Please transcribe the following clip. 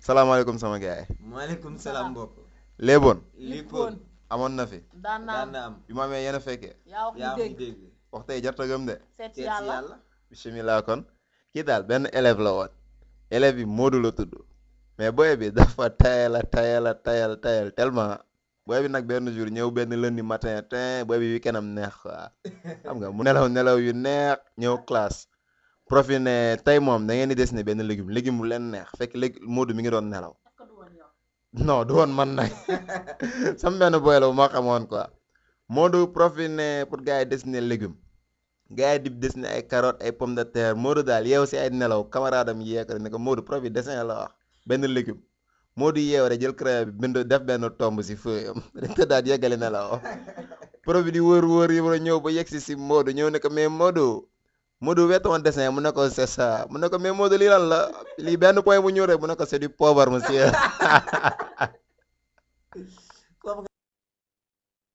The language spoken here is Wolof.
salaamaaleykum sama gars yi maaleykum salaam mbokk. léeboon Lippoon amoon na fi daan naa daan na am. bi ma amee yéen a fekkee yaa wax yaa ñu fi dégg dégg. wax tey jarta gëm de seet seet si yàlla yàlla. bisimilah kon kii daal benn élève la woon élève bi Modou la tudd mais booy bi dafa tayal a tayal a tayal tayal tellement booy bi nag benn jour ñëw benn lundi matin tin booy bi weekend am neex quoi xam nga mu nelaw nelaw yu neex ñëw classe prof yi ne tey moom da ngeen di dessiné benn légume légume bu leen neex fekk léegi Modou mi ngi doon nelaw est-ce que du woon yow non du woon man nag sama benn boy la bu ma xamoon quoi Modou prof yi ne pour gars yi dessiner légume gars yi di dessiner ay carottes ay pommes de terre Modou daal yeew si ay nelaw camarade am yee ko ne ko Modou prof yi dessin la wax benn légume Modou yeew rek jël crayon bi bind def benn tomb si feuille am te daal yeggali nelaw prof bi di wër wër yi war a ñëw ba yegg si si Modou ñëw ne ko mais Modou Modou wettoon dessin mu ne ko c'est ça mu ne ko mais Modou lii lan la lii benn point bu ñëw rek mu ne ko c'est du pauvre monsieur